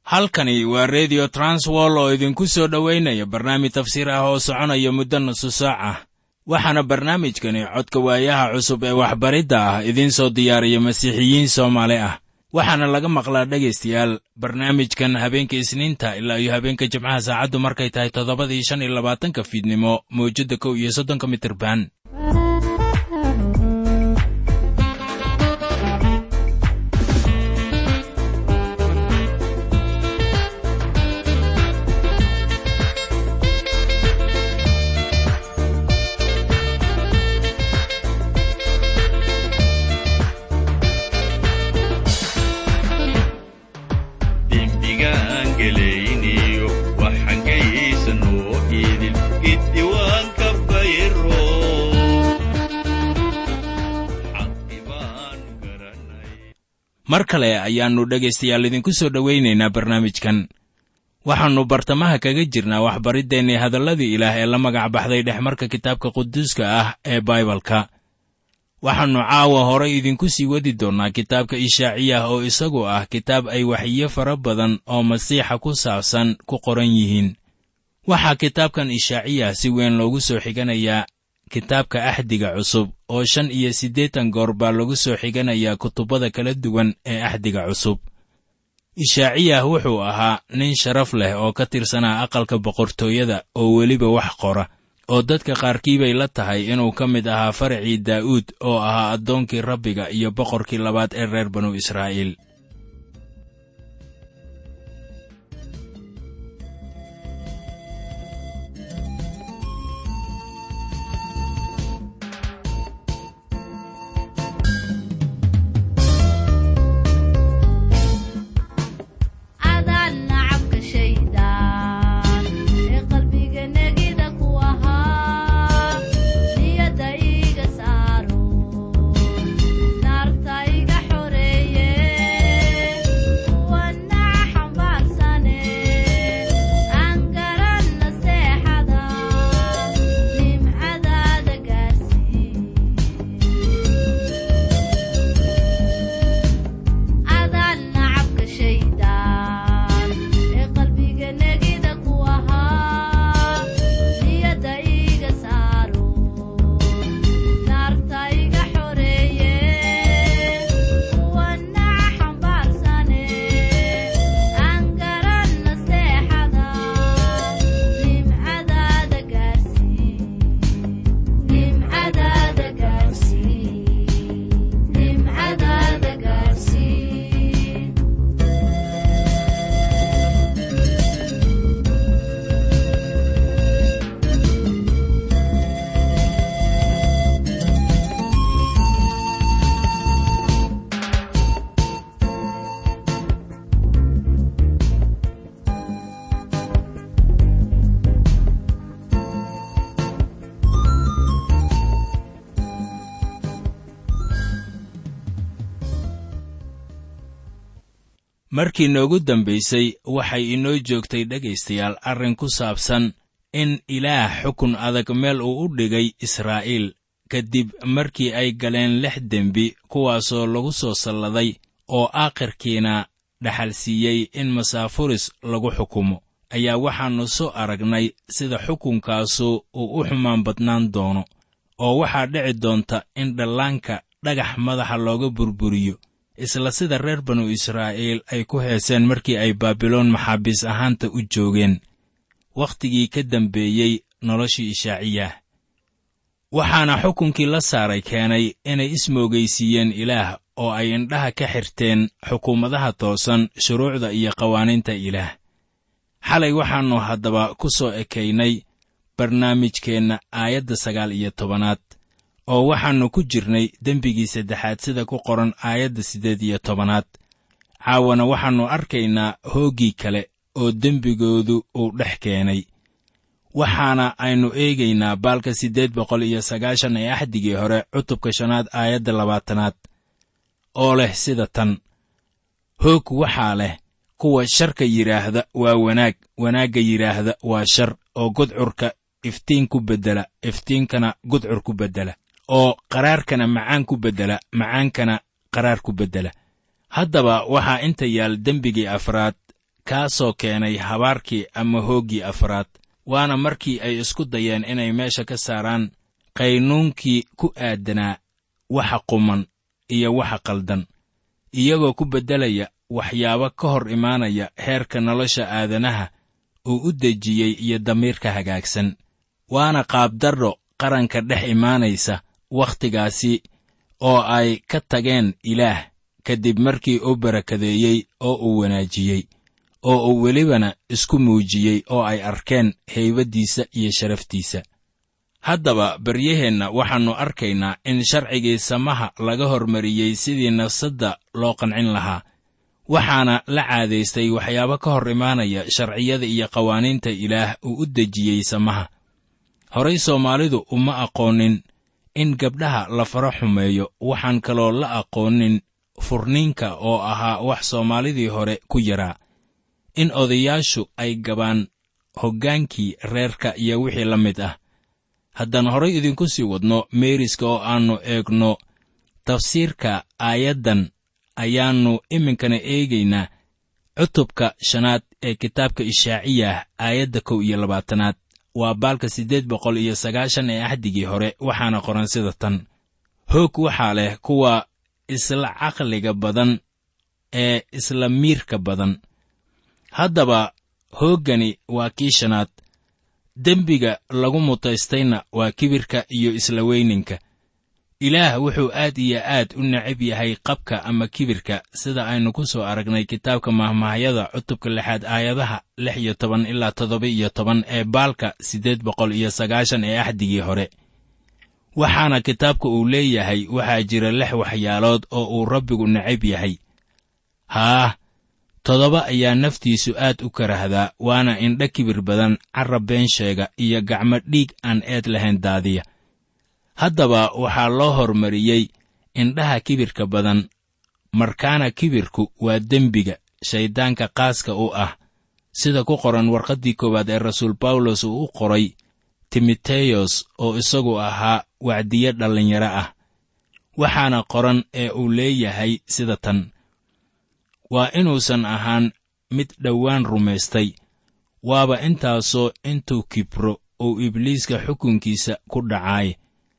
halkani waa redio transwol oo idinku soo dhowaynaya barnaamij tafsiir ah oo soconaya muddo nusu saac ah waxaana barnaamijkani codka waayaha cusub ee waxbaridda ah idiin soo diyaariya masiixiyiin soomaali ah waxaana laga maqlaa dhegaystayaal barnaamijkan habeenka isniinta ilaa iyo habeenka jimcaha saacaddu markay tahay toddobadii shan iyo labaatanka fiidnimo mawjadda kow iyo soddonka mitirban mar kale ayaannu dhegaystayaal idinku soo dhowaynaynaa barnaamijkan waxaannu bartamaha kaga jirnaa waxbariddeenii hadalladii ilaah ee la magac baxday dhexmarka kitaabka quduuska ah ee baibalka waxaannu caawa horay idinku sii wadi doonnaa kitaabka ishaaciyah oo isagu ah kitaab ay waxyiyo fara badan oo masiixa ku saabsan ku qoran yihiin waxaa kitaabkan ishaaciyah si weyn loogu soo xiganayaa kitaabka axdiga cusub oo shan iyo siddeetan goor baa lagu soo xiganayaa kutubbada kala duwan ee axdiga cusub ishaaciyah wuxuu ahaa nin sharaf leh oo ka tirsanaa aqalka boqortooyada oo weliba wax qora oo dadka qaarkii bay la tahay inuu ka mid ahaa faracii daa'uud oo ahaa addoonkii rabbiga iyo boqorkii labaad ee reer banu israa'iil markii noogu dambaysay waxay inoo joogtay dhegaystayaal arrin ku saabsan in ilaah xukun adag meel uu u dhigay israa'iil kadib markii ay galeen lix dembi kuwaasoo lagu soo salladay oo aakhirkiina dhaxal siiyey in masaafuris lagu xukumo ayaa waxaannu soo aragnay sida xukunkaasu uu u xumaan badnaan doono oo waxaa dhici doonta in dhallaanka dhagax madaxa looga burburiyo isla sida reer banu israa'iil ay ku heeseen markii ay baabiloon maxaabiis ahaanta u joogeen wakhtigii ka dambeeyey noloshii ishaaciyah waxaana xukunkii la saaray keenay inay ismoogaysiiyeen ilaah oo ay indhaha ka xirteen xukuumadaha toosan shuruucda iyo qawaaniinta ilaah xalay waxaannu haddaba ku soo ekaynay barnaamijkeenna aayadda sagaal iyo tobanaad oo waxaannu ku jirnay dembigii saddexaad sida ku qoran aayadda siddeed iyo tobanaad caawana waxaannu arkaynaa hooggii kale oo dembigoodu uu dhex keenay waxaana aynu eegaynaa baalka siddeed boqol iyo sagaashan ee axdigii hore cutubka shanaad aayadda labaatanaad oo leh sida tan hoog waxaa leh kuwa sharka yidhaahda waa wanaag wanaagga yidhaahda waa shar oo gudcurka iftiin ku beddela iftiinkana gudcur ku beddela oo qaraarkana macaan ku beddela macaankana qaraar ku beddela haddaba waxaa inta yaal dembigii afraad kaasoo keenay habaarkii ama hooggii afraad waana markii ay isku dayeen inay meesha ka saaraan qaynuunkii ku aadanaa waxa quman iyo waxa qaldan iyagoo ku beddelaya waxyaabo ka hor imaanaya heerka nolosha aadanaha uu u dejiyey iyo damiirka hagaagsan waana qaabdarro qaranka dhex imaanaysa wakhtigaasi oo ay ka tageen ilaah kadib markii uu barakadeeyey oo uu wanaajiyey oo uu welibana isku muujiyey oo ay arkeen haybaddiisa iyo sharaftiisa haddaba baryaheenna waxaannu arkaynaa in sharcigii samaha laga hormariyey sidii nafsadda loo qancin lahaa waxaana la caadaystay waxyaabo ka hor imaanaya sharciyada iyo qawaaniinta ilaah uu u dejiyey samaha horay soomaalidu uma aqoonin in gabdhaha la fara xumeeyo waxaan kaloo la aqoonin furniinka oo ahaa wax soomaalidii hore ku yaraa in odayaashu ay gabaan hoggaankii reerka iyo wixii la mid ah haddaan horay idinku sii wadno meeriska oo aannu eegno tafsiirka aayaddan ayaannu iminkana eegaynaa cutubka shanaad ee kitaabka ishaaciyah aayadda kow iyo labaatanaad waa baalka siddeed boqol iyo sagaashan ee axdigii hore waxaana qoran sida tan hoog waxaa leh kuwa isla caqliga badan ee isla miirka badan haddaba hooggani waa kii shanaad dembiga lagu mutaystayna waa kibirka iyo isla weyninka ilaah wuxuu aad iyo aad u necab yahay qabka ama kibirka sida aynu ku soo aragnay kitaabka mahmaahyada cutubka lixaad aayadaha lix iyo toban ilaa toddoba iyo toban ee baalka siddeed boqol iyo sagaashan ee axdigii hore waxaana kitaabka uu leeyahay waxaa jira lix waxyaalood oo uu rabbigu necab yahay haah toddoba ayaa naftiisu aad u karahdaa waana indha kibir badan carab been sheega iyo gacmo dhiig aan eed lahayn daadiya haddaba waxaa loo hormariyey indhaha kibirka badan markaana kibirku waa dembiga shayddaanka qaaska u ah sida ku qoran warqaddii koowaad ee rasuul bawlos uu u qoray timoteyos oo isagu ahaa wacdiye dhallinyaro ah waxaana qoran ee uu leeyahay sida tan waa inuusan ahaan mid dhowaan rumaystay waaba intaasoo intuu kibro uu ibliiska xukunkiisa ku dhacaay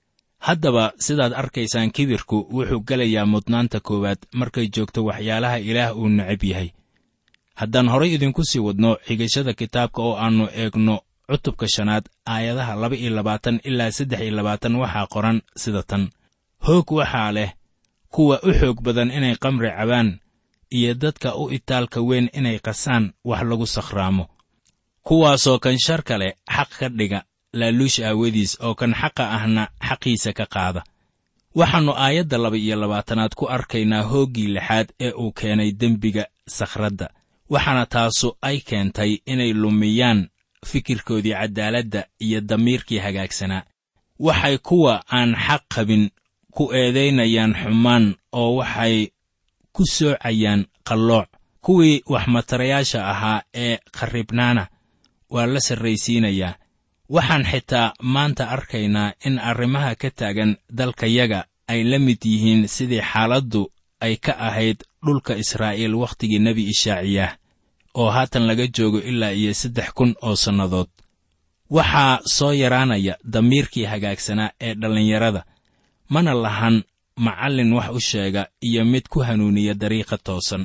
haddaba sidaad arkaysaan kibirku wuxuu gelayaa mudnaanta koowaad markay joogto waxyaalaha ilaah uu necab yahay haddaan horay idinku sii wadno xigashada kitaabka oo aannu eegno cutubka shanaad aayadaha laba iyo labaatan ilaa saddex iyo labaatan waxaa qoran sida tan hoog waxaa leh kuwa u xoog badan inay qamri cabaan iyo dadka u itaalka weyn inay qasaan wax lagu sakhraamo kuwaasoo kan sharka leh xaq ka dhiga laaluush aawadiis oo kan xaqa ahna xaqiisa ka qaada waxaannu aayadda laba iyo labaatanaad ku arkaynaa hooggii lixaad ee uu keenay dembiga sakhradda waxaana taasu ay keentay inay lumiyaan fikirkoodii caddaaladda iyo damiirkii hagaagsanaa waxay kuwa aan xaq qabin ku eedaynayaan xumaan oo waxay ku soocayaan qallooc kuwii waxmatarayaasha ahaa ee qarribnaana waa la sarraysiinayaa waxaan xitaa maanta arkaynaa in arrimaha ka taagan dalkayaga ay la mid yihiin sidii xaaladdu ay ka ahayd dhulka israa'iil wakhtigii nebi ishaaciyaah oo haatan laga joogo ilaa iyo saddex kun oo sannadood waxaa soo yaraanaya damiirkii hagaagsanaa ee dhallinyarada mana lahan macallin wax u sheega iyo mid ku hanuuniya dariiqa toosan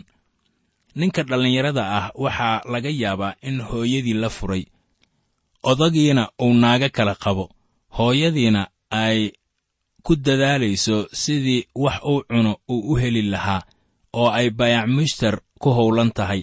ninka dhallinyarada ah waxaa laga yaabaa in hooyadii la furay odagiina uu naaga kala qabo hooyadiina ay ku dadaalayso sidii wax uu cuno uu u heli lahaa oo ay bayac mushtar ku howlan tahay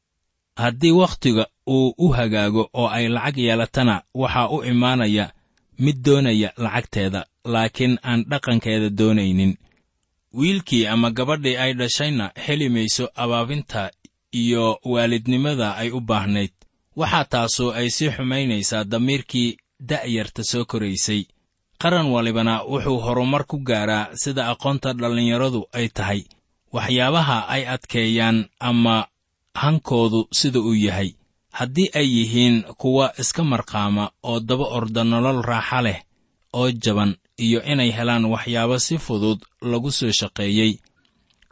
haddii wakhtiga uu u hagaago oo ay lacag yeelatana waxaa u imaanaya mid doonaya lacagteeda laakiin aan dhaqankeeda doonaynin wiilkii ama gabadhii ay dhashayna heli mayso abaabinta iyo waalidnimada ay u baahnayd waxaa taasoo ay sii xumaynaysaa damiirkii da'yarta soo koraysay qaran walibana wuxuu horumar ku gaaraa sida aqoonta dhallinyaradu ay tahay waxyaabaha ay adkeeyaan ama hankoodu sida uu yahay haddii ay yihiin kuwa iska marqaama oo daba orda nolol raaxa leh oo jaban iyo inay helaan waxyaabo si fudud lagu soo shaqeeyey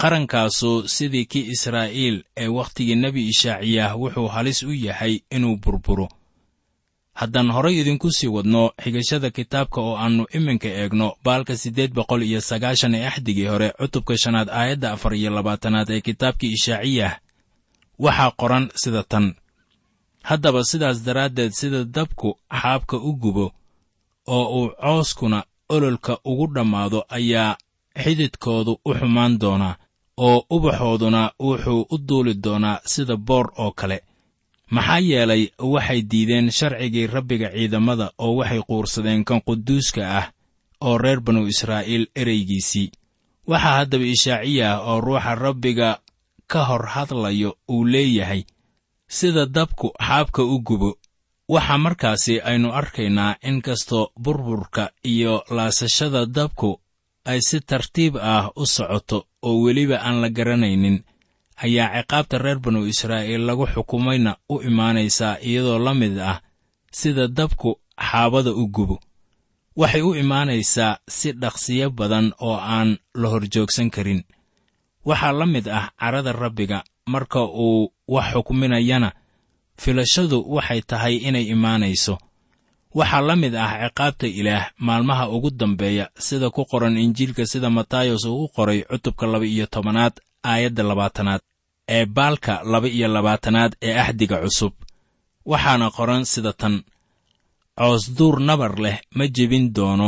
qarankaasu sidii kii israa'iil ee wakhtigii nebi ishaaciyaah wuxuu halis u yahay inuu burburo haddaan horay idinku sii wadno xigashada kitaabka oo aannu iminka eegno baalka siddeed boqol iyo sagaashan ee axdigii hore cutubka shanaad aayadda afar iyo labaatanaad ee kitaabkii ishaaciyah waxaa qoran sida tan haddaba sidaas daraaddeed sida dabku xaabka u gubo oo uu cooskuna ololka ugu dhammaado ayaa xididkoodu u xumaan doonaa oo ubaxooduna wuxuu u duuli doonaa sida boor oo kale maxaa yeelay waxay diideen sharcigii rabbiga ciidamada oo waxay quursadeen kan quduuska ah oo reer banu israa'iil ereygiisii waxaa haddaba ishaaciyah oo ruuxa rabbiga ka hor hadlayo uu leeyahay sida dabku xaabka u gubo waxaa markaasi aynu arkaynaa in kastoo burburka iyo laasashada dabku ay si tartiib ah u socoto oo weliba aan la garanaynin ayaa ciqaabta reer banu israa'iil lagu xukumayna u imaanaysaa iyadoo la mid ah sida dabku xaabada u gubo waxay u imaanaysaa si dhaqsiyo badan oo aan la horjoogsan karin waxaa la mid ah carada rabbiga marka uu wax xukminayana filashadu waxay tahay inay imaanayso waxaa la mid ah ciqaabta ilaah maalmaha ugu dambeeya sida ku qoran injiilka sida matayos uu u qoray cutubka laba iyo tobanaad aayadda labaatanaad ee baalka laba iyo labaatanaad ee axdiga cusub waxaana qoran sida tan coosduur nabar leh ma jebin doono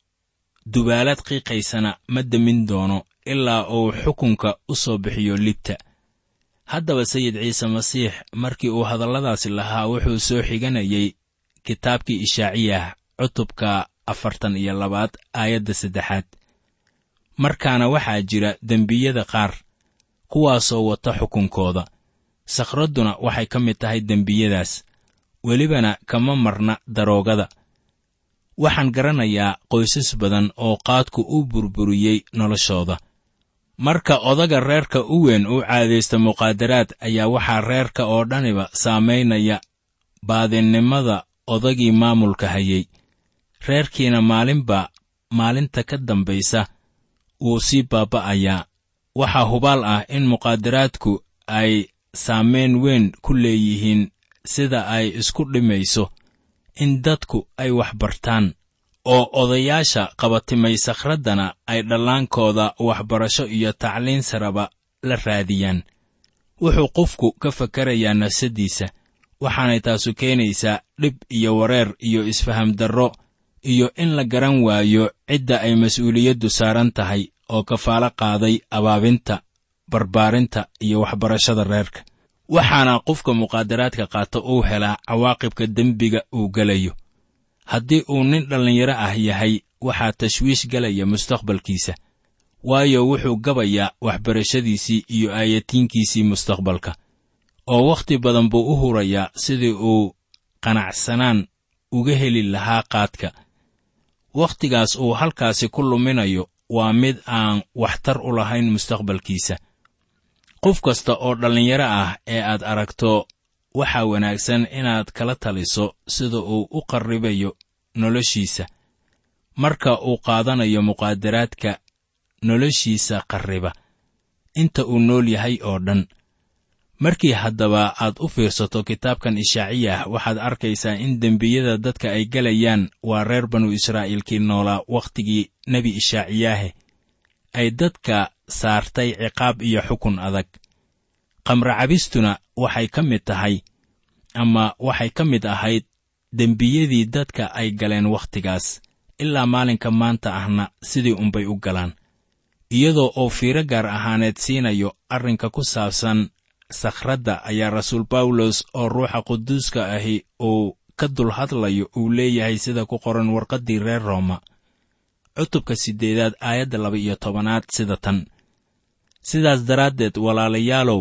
dubaalad qiiqaysana ma demin doono ilaa uu xukunka u soo bixiyo libta haddaba sayid ciise masiix markii uu hadalladaasi lahaa wuxuu soo xiganayay kitaabkii ishaaciyah cutubka afartan iyo labaad aayadda saddexaad markaana waxaa jira dembiyada qaar kuwaasoo wata xukunkooda sakhradduna waxay ka mid tahay dembiyadaas welibana kama marna daroogada waxaan garanayaa qoysas badan oo qaadku u burburiyey noloshooda marka odaga reerka u weyn u caadaysta muqaadaraad ayaa waxaa reerka oo dhaniba saamaynaya baadinnimada odagii maamulka hayey reerkiina maalinba maalinta ka dambaysa wuu sii baaba'ayaa waxaa hubaal ah in muqaadaraadku ay saamayn weyn ku leeyihiin sida ay isku dhimayso in dadku ay wax bartaan oo odayaasha qabatimay sakhraddana ay dhallaankooda waxbarasho iyo tacliin saraba la raadiyaan wuxuu qofku ka fakarayaa nafsaddiisa waxaanay taasu keenaysaa dhib iyo wareer iyo isfaham darro iyo in la garan waayo cidda ay mas'uuliyaddu saaran tahay oo kafaalo qaaday abaabinta barbaarinta iyo waxbarashada reerka waxaana qofka muqaadaraadka qaata uu helaa cawaaqibka dembiga uu gelayo haddii uu nin dhallinyaro ah yahay waxaa tashwiish gelaya mustaqbalkiisa waayo wuxuu gabayaa waxbarashadiisii iyo aayatiinkiisii mustaqbalka oo wakhti badan buu u hurayaa sidii uu qanacsanaan uga heli lahaa qaadka wakhtigaas uu halkaasi ku luminayo waa mid aan waxtar u lahayn mustaqbalkiisa qof kasta oo dhallinyaro ah ee aad aragto waxaa wanaagsan inaad kala taliso sida uu u qarribayo noloshiisa marka uu qaadanayo muqaadaraadka noloshiisa qarriba inta uu nool yahay oo dhan markii haddaba aad u fiirsato kitaabkan ishaaciyah waxaad arkaysaa in dembiyada dadka ay gelayaan waa reer banu israa'iilkii noolaa wakhtigii nebi ishaaciyahe ay dadka saartay ciqaab iyo xukun adag qamracabistuna waxay ka mid tahay ama waxay ka mid ahayd dembiyadii dadka ay galeen wakhtigaas ilaa maalinka maanta ahna sidii unbay u galaan iyadoo oo fiiro gaar ahaaneed siinayo arrinka ku saabsan sakhradda ayaa rasuul bawlos oo ruuxa quduuska ahi uu ka dul hadlayo uu leeyahay sida ku qoran warqaddii reer rooma cutubka siddeedaad aayadda laba iyo tobanaad sida tan sidaas daraaddeed walaalayaalow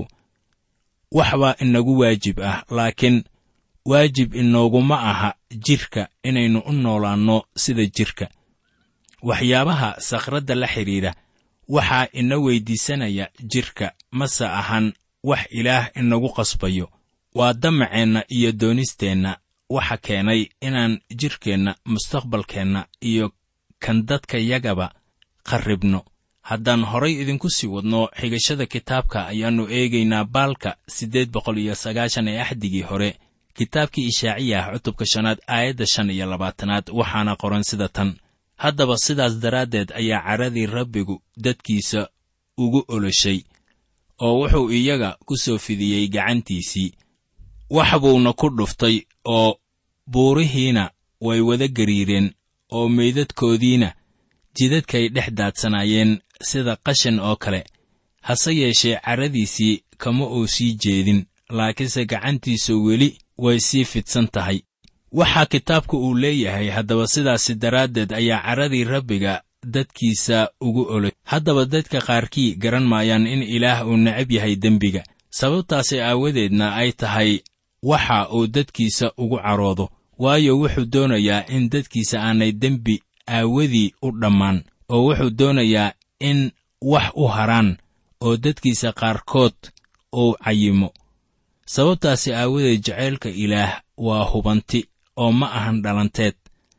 waxbaa inagu waajib ah laakiin waajib inooguma aha jidhka inaynu u noolaanno sida jidhka waxyaabaha sakhradda la xidhiidha waxaa ina weyddiisanaya jidhka mase ahan wax ilaah inagu qasbayo waa damaceenna iyo doonisteenna waxa keenay inaan jidhkeenna mustaqbalkeenna iyo kan dadka yagaba qarribno haddaan horay idinku sii wadno xigashada kitaabka ayaannu eegaynaa baalka siddeed boqol iyo sagaashan ee axdigii hore kitaabkii ishaaciyah cutubka shanaad aayadda shan iyo labaatanaad waxaana qoran sida tan haddaba sidaas daraaddeed ayaa caradii rabbigu dadkiisa ugu oloshay oo wuxuu iyaga ku soo fidiyey gacantiisii wax buuna ku dhuftay oo buurihiina way wada gariireen oo meydadkoodiina jidadkay dhex daadsanaayeen sida qashin oo kale hase yeeshee carradiisii kama uu sii jeedin laakiinse gacantiisa weli way sii fidsan tahay waxaa kitaabku uu leeyahay haddaba sidaasi daraaddeed ayaa carradii rabbiga dadkiisa ugu olay haddaba dadka qaarkii garan maayaan in ilaah uu necab yahay dembiga sababtaasi aawadeedna ay tahay waxa uu dadkiisa ugu caroodo waayo wuxuu doonayaa in dadkiisa aanay dembi aawadii u dhammaan oo wuxuu doonayaa in wax u haraan oo dadkiisa qaarkood uu cayimo sababtaasi aawadeed jacaylka ilaah waa hubanti oo ma ahan dhalanteed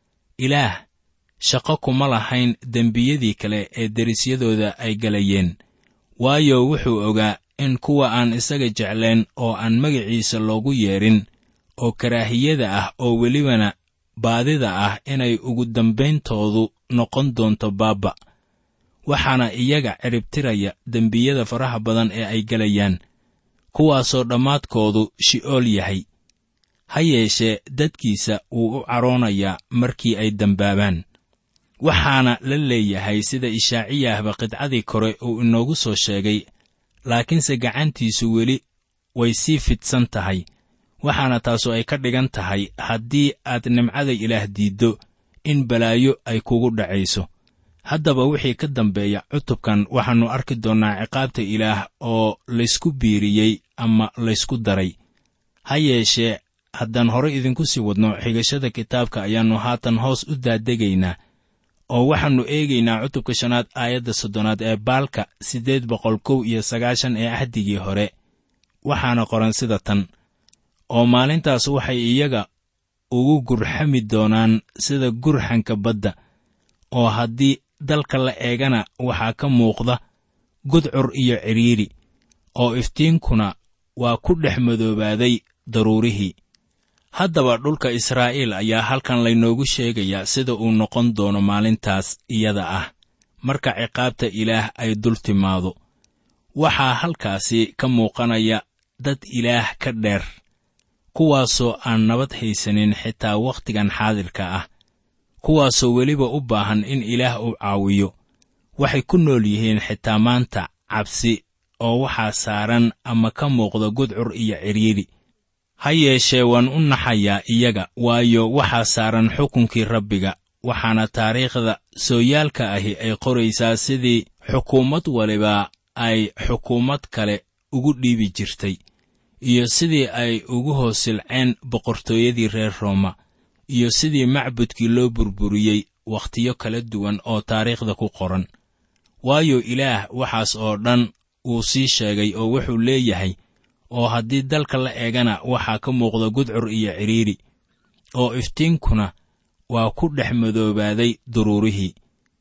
ilaah shaqo kuma lahayn dembiyadii kale ee derisyadooda ay galayeen waayo wuxuu ogaa in kuwa aan isaga jeclayn oo aan magaciisa loogu yeedhin oo karaahiyada ah oo welibana baadida ah inay ugu dambayntoodu noqon doonto baabba waxaana iyaga ciribtiraya dembiyada faraha badan ee ay galayaan kuwaasoo dhammaadkoodu shi'ool yahay ha yeeshee dadkiisa wuu u caroonayaa markii ay dembaabaan waxaana la leeyahay sida ishaaciyahba qidcadii kore uu inoogu soo sheegay laakiinse gacantiisu weli way sii fidsan tahay waxaana taasu ay ka dhigan tahay haddii aad nimcada ilaah diiddo in balaayo ay kugu dhacayso haddaba wixii ka dambeeya cutubkan waxaannu arki doonnaa ciqaabta ilaah oo laysku biiriyey ama laysku daray ha yeeshee haddaan hore idinku sii wadno xigashada kitaabka ayaannu haatan hoos u daadegaynaa oo waxaannu eegaynaa cutubka shanaad aayadda soddonaad ee baalka siddeed boqol kow iyo sagaashan ee axdigii hore waxaana qoran sida tan oo maalintaas waxay iyaga ugu gurxami doonaan sida gurxanka badda oo haddii dalka la eegana waxaa ka muuqda gudcur iyo cidhiidhi oo iftiinkuna waa ku dhex madoobaaday daruurihii haddaba dhulka israa'iil ayaa halkan laynoogu sheegayaa sida uu noqon doono maalintaas iyada ah marka ciqaabta ilaah ay dul timaado waxaa halkaasi ka muuqanaya dad ilaah ka dheer kuwaasoo aan nabad haysanin xitaa wakhtigan xaadirka ah kuwaasoo weliba u baahan in ilaah uu caawiyo waxay ku nool yihiin xitaa maanta cabsi oo waxaa saaran ama ka muuqda gudcur iyo cidhiidhi ha yeeshee waan u naxayaa iyaga waayo waxaa saaran xukunkii rabbiga waxaana taariikhda sooyaalka ahi ay qoraysaa sidii xukuumad waliba ay xukuumad kale ugu dhiibi jirtay iyo sidii ay ugu hoosilceen boqortooyadii reer rooma iyo sidii macbudkii loo burburiyey wakhtiyo kala duwan oo taariikhda ku qoran waayo ilaah waxaas oo dhan wuu sii sheegay oo wuxuu leeyahay oo haddii dalka la eegana waxaa ka muuqda gudcur iyo cidhiidhi oo iftiinkuna waa ku dhex madoobaaday duruurihii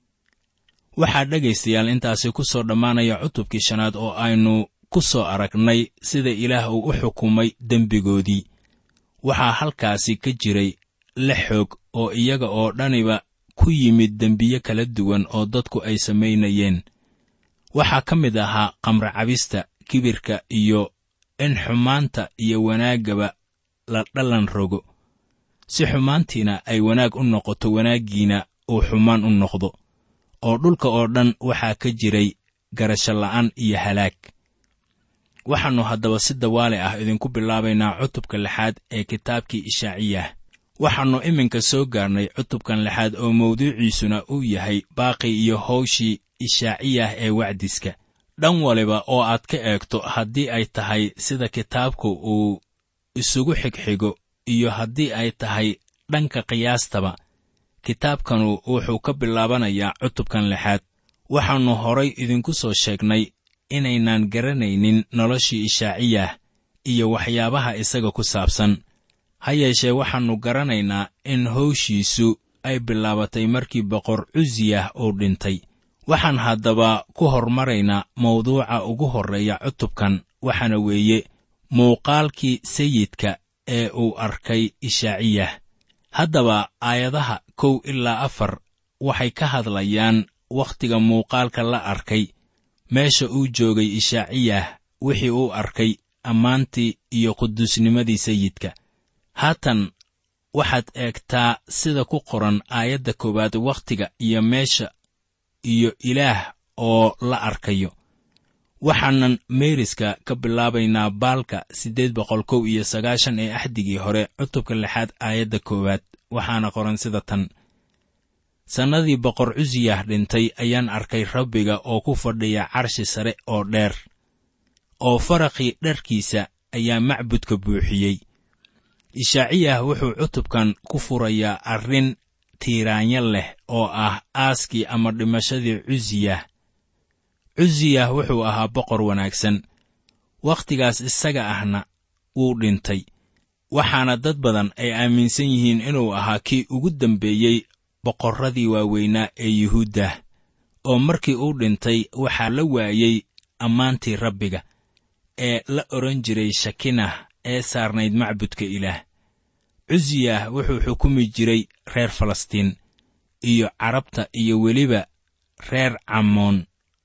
waxaa dhegaystayaal intaasi ku soo dhammaanaya cutubkii shanaad oo aynu ku soo aragnay sida ilaah uu u xukumay dembigoodii waxaa halkaasi ka jiray lix xoog oo iyaga oo dhaniba ku yimid dembiye kala duwan oo dadku ay samaynayeen waxaa ka mid ahaa qamra cabista kibirka iyo in xumaanta iyo wanaaggaba la dhallan rogo si xumaantiina ay wanaag u noqoto wanaaggiina uu xumaan u noqdo oo dhulka oo dhan waxaa ka jiray garasho la'aan iyo halaag waxaannu haddaba si dawaale ah idinku bilaabaynaa cutubka lixaad ee kitaabkii ishaaciyah waxaannu iminka soo gaarnay cutubkan lixaad oo mawduuciisuna uu yahay baaqi iyo hawshii ishaaciyah ee wacdiska dhan waliba oo aad ka eegto haddii ay tahay sida kitaabku uu isugu xigxigo iyo haddii ay tahay dhanka qiyaastaba kitaabkanu wuxuu ka bilaabanayaa cutubkan lixaad waxaannu horay idinku soo sheegnay inaynaan garanaynin noloshii ishaaciyah iyo waxyaabaha isaga ku saabsan ha yeeshee waxaannu garanaynaa in hawshiisu ay bilaabatay markii boqor cusiyah uu dhintay waxaan haddaba ku hormaraynaa mawduuca ugu horreeya cutubkan waxaana weeye muuqaalkii sayidka ee uu arkay ishaaciyah haddaba aayadaha kow ilaa afar waxay ka hadlayaan wakhtiga muuqaalka la arkay meesha uu joogay ishaaciyah wixii uu arkay ammaantii iyo quduusnimadii sayidka haatan waxaad eegtaa sida ku qoran aayadda koowaad wakhtiga iyo meesha iyo ilaah oo la arkayo waxaanan meeriska ka bilaabaynaa baalka siddeed boqol kow iyo sagaashan ee axdigii hore cutubka lixaad aayadda koowaad waxaana qoran sida tan sannadii boqor cusiyah dhintay ayaan arkay rabbiga oo ku fadhiya carshi sare oo dheer oo faraqii dharkiisa ayaa macbudka buuxiyey ishaaciyah wuxuu cutubkan ku furayaa arrin tiiraanyo leh oo ah aaskii ama dhimashadii cusiyah cusiyah wuxuu ahaa boqor wanaagsan wakhtigaas isaga ahna wuu dhintay waxaana dad badan ay aaminsan yihiin inuu ahaa kii ugu dambeeyey boqorradii waaweynaa ee yuhuuddah oo markii uu dhintay waxaa la waayey ammaantii rabbiga ee la odhan jiray shakinah ee saarnayd macbudka ilaah cusiyah wuxuu xukumi jiray reer falastiin iyo carabta iyo weliba reer camoon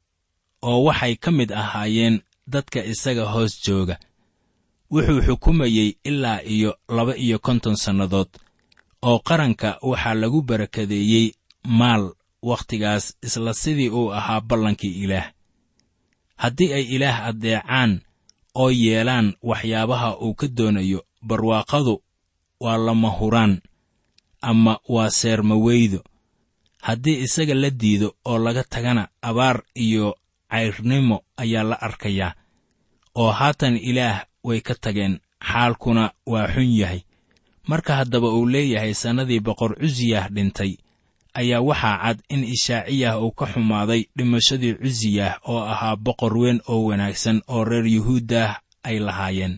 oo waxay ka mid ahaayeen dadka isaga hoos jooga wuxuu xukumayey ilaa iyo laba iyo konton sannadood oo qaranka waxaa lagu barakadeeyey maal wakhtigaas isla sidii uu ahaa ballankii ilaah haddii ay ilaah addeecaan oo yeelaan waxyaabaha uu ka doonayo barwaaqadu waa lama huraan ama waa seermaweydo haddii isaga la diido oo laga tagana abaar iyo cayrnimo ayaa la arkayaa oo haatan ilaah way ka tageen xaalkuna waa xun yahay marka haddaba uu leeyahay sannadii boqor cusiyah dhintay ayaa waxaa cad in ishaaciyah uu ka xumaaday dhimashadii cusiyah oo ahaa boqor weyn oo wanaagsan oo reer yuhuuddah ay lahaayeen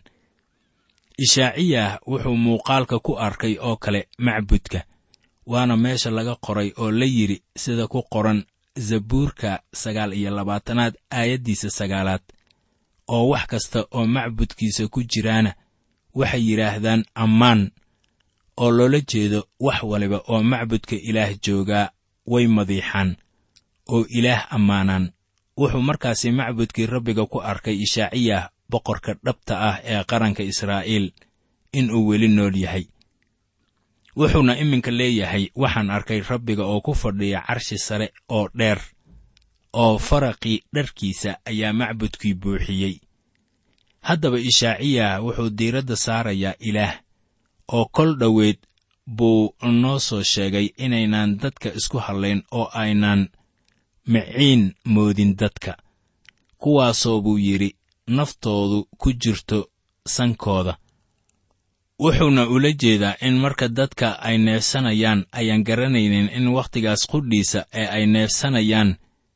ishaaciyah wuxuu muuqaalka ku arkay oo kale macbudka waana meesha laga qoray oo la yidhi sida ku qoran zabuurka sagaal iyo labaatanaad aayaddiisa sagaalaad oo wax kasta oo macbudkiisa ku jiraana waxay yidhaahdaan ammaan oo loola jeedo wax waliba oo macbudka ilaah joogaa way madiixaan oo ilaah ammaanaan wuxuu markaasi macbudkii rabbiga ku arkay ishaaciyah boqorka dhabta ah ee qaranka israa'iil inuu weli nool yahay wuxuuna iminka leeyahay waxaan arkay rabbiga oo ku fadhiya carshi sare oo dheer oo faraqii dharkiisa ayaa macbudkii buuxiyey haddaba ishaaciyah wuxuu diiradda saarayaa ilaah oo kol dhoweed buu noo soo sheegay inaynaan dadka isku hadlayn oo aynaan miciin moodin dadka kuwaasoo buu yidhi naftoodu ku jirto sankooda wuxuuna ula jeedaa in marka dadka ay neefsanayaan ayaan garanaynin in wakhtigaas qudhiisa ee ay neefsanayaan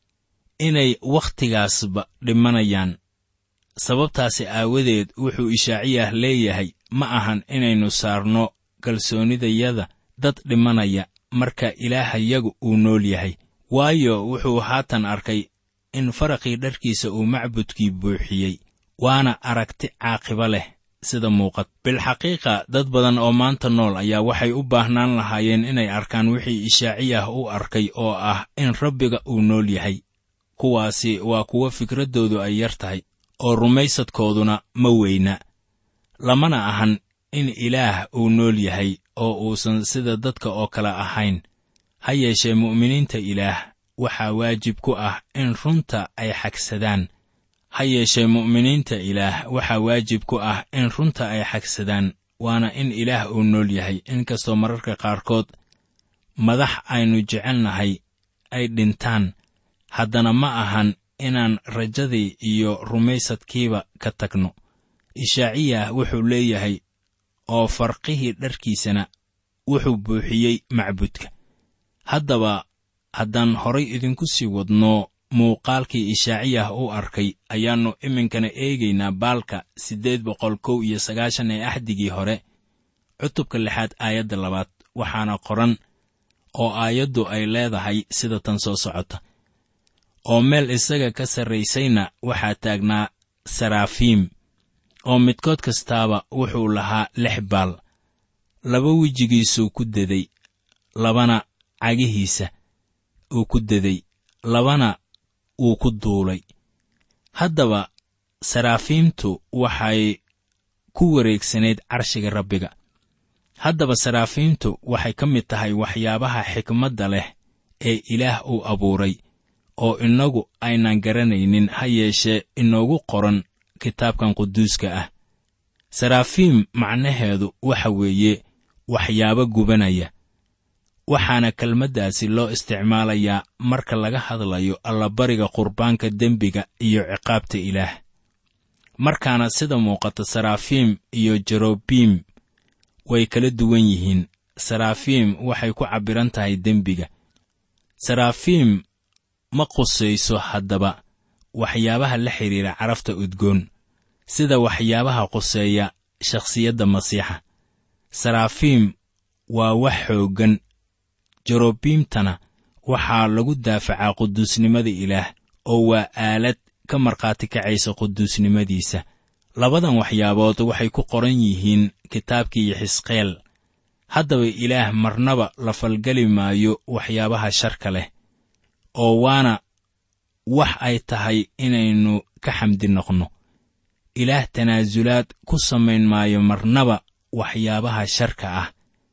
inay wakhtigaasba dhimanayaan sababtaasi aawadeed wuxuu ishaaciyah leeyahay ma ahan inaynu saarno kalsoonidayada dad dhimanaya marka ilaahayagu uu nool yahay waayo wuxuu haatan arkay in faraqii dharkiisa uu macbudkii buuxiyey waana aragti caaqibo leh sida muuqat bilxaqiiqa dad badan oo maanta nool ayaa waxay u baahnaan lahaayeen inay arkaan wixii ishaaciyah u arkay oo ah in rabbiga uu nool yahay kuwaasi waa kuwo fikraddoodu ay yar tahay oo rumaysadkooduna ma weyna lamana ahan in ilaah uu nool yahay oo uusan sida dadka oo kale ahayn ha yeeshee mu'miniinta ilaah waxaa waajib ku ah in runta ay xagsadaan ha yeeshee mu'miniinta ilaah waxaa waajib ku ah in runta ay xagsadaan waana in ilaah uu nool yahay inkastoo mararka qaarkood madax aynu jecelnahay ay dhintaan haddana ma ahan inaan rajadii iyo rumaysadkiiba ka tagno ishaaciyah wuxuu leeyahay oo farqihii dharkiisana wuxuu buuxiyey macbudka haddaba haddaan horay idinku sii wadno muuqaalkii ishaaciyah u arkay ayaannu iminkana eegaynaa baalka siddeed boqol kow iyo sagaashan ee axdigii hore cutubka lixaad aayadda labaad waxaana qoran oo aayaddu ay leedahay sida tan soo socota oo meel isaga ka sarraysayna waxaa taagnaa saraafiim oo midkood kastaaba wuxuu lahaa lix baal laba wejigiisuu ku deday labana cagihiisa uu ku deday labana wuu ku duulay haddaba saraafiimtu waxay ku wareegsanayd carshiga rabbiga haddaba saraafiimtu waxay ka mid tahay waxyaabaha xikmadda leh ee ilaah uu abuuray oo innagu aynan garanaynin ha yeeshee inoogu qoran kitaabkan quduuska ah saraafiim macnaheedu waxa weeye waxyaabo gubanaya waxaana kelmaddaasi loo isticmaalayaa marka laga hadlayo allabariga qurbaanka dembiga iyo ciqaabta ilaah markaana sida muuqata saraafiim iyo jerobiim way kala duwan yihiin saraafiim waxay ku cabbiran tahay dembiga saraafiim ma qusayso haddaba waxyaabaha la xidhiira carafta udgoon sida waxyaabaha quseeya shakhsiyadda masiixa saraafiim waa wax xooggan jerobiimtana waxaa lagu daafacaa quduusnimada ilaah oo waa aalad ka markhaati kacaysa quduusnimadiisa labadan waxyaabood waxay ku qoran yihiin kitaabkii xisqeel haddaba ilaah marnaba la falgeli maayo waxyaabaha sharka leh oo waana wax ay tahay inaynu ka xamdi noqno ilaah tanaasulaad ku samayn maayo marnaba waxyaabaha sharka ah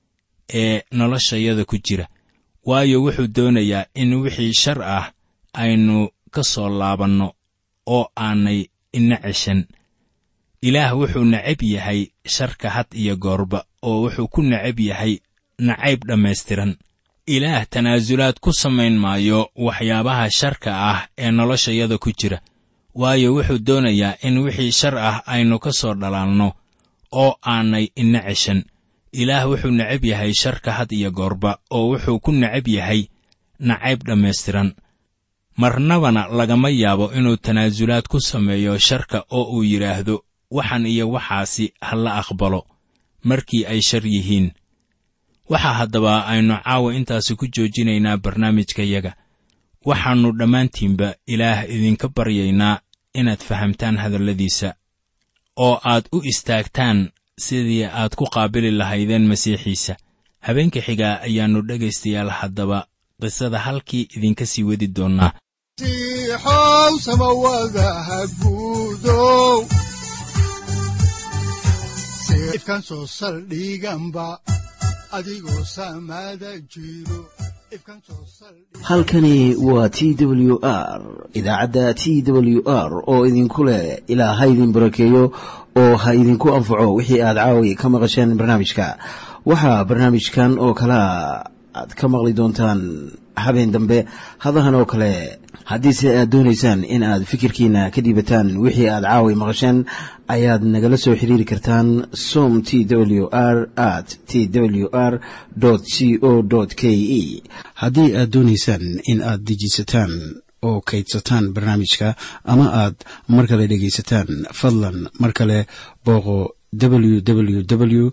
ee noloshayada ku jira waayo wuxuu doonayaa in wixii shar ah aynu ka soo laabanno oo aanay ina ceshan ilaah wuxuu necab yahay sharka had iyo goorba oo wuxuu ku necab yahay nacayb dhammaystiran ilaah tanaasulaad ku samayn maayo waxyaabaha sharka ah ee noloshayada ku jira waayo wuxuu doonayaa in wixii shar ah aynu ka soo dhalaalno oo aanay ina ceshan ilaah wuxuu necab yahay sharka had iyo goorba oo wuxuu ku necab yahay nacayb dhammaystiran marnabana lagama yaabo inuu tanaasulaad ku sameeyo sharka oo uu yidhaahdo waxan iyo waxaasi ha la aqbalo markii ay shar yihiin waxaa haddaba aynu caawa intaasi ku joojinaynaa barnaamijkayaga waxaannu dhammaantiinba ilaah idinka baryaynaa inaad fahamtaan hadalladiisa oo aad u istaagtaan sidii aad ku qaabili lahaydeen masiixiisa habeenka xigaa ayaannu dhegaystayaal haddaba qisada halkii idinka sii wadi doonnaa siixow samawadaha guudow ifkan soo saldhiganba adigoo samada jiro halkani waa t w r idaacadda t w r oo idinku leh ilaa ha idin barakeeyo oo ha idinku anfaco wixii aad caawi ka maqasheen barnaamijka waxaa barnaamijkan oo kalaa aad ka maqli doontaan habeen dambe hadahan oo kale haddiise aad doonaysaan in aad fikirkiina ka dhiibataan wixii aad caawi maqasheen ayaad nagala soo xiriiri kartaan som t w r at t w r c o k e haddii aad doonaysaan in aad dejiisataan oo kaydsataan barnaamijka ama aad mar kale dhegaysataan fadlan mar kale booqo www t w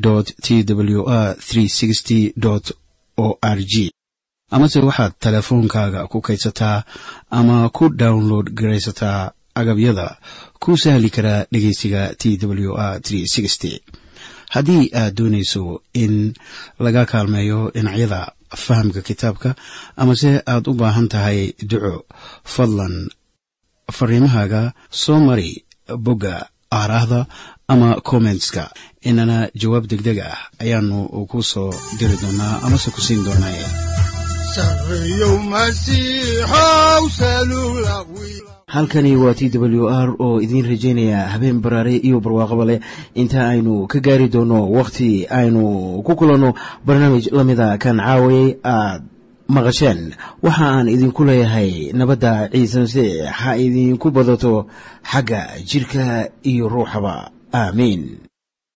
r o r g amase waxaad teleefoonkaaga ku kaydsataa ama ku download garaysataa agabyada ku sahli karaa dhegeysiga t w r haddii aad doonayso in laga kaalmeeyo dhinacyada fahamka kitaabka amase aad u baahan tahay duco fadlan fariimahaaga soo mari bogga aaraahda ama kommentska inana jawaab degdeg ah ayaanu ku soo diri doonaa amase ku siin doonaaye sareyow masiixow salula halkani waa t w r oo idiin rajaynaya habeen baraare iyo barwaaqaba leh inta aynu ka gaari doono wakhti aynu ku kulanno barnaamij la mida kan caawayay aad maqasheen waxa aan idinku leeyahay nabadda ciise masiix ha idinku badato xagga jidhka iyo ruuxaba aamiin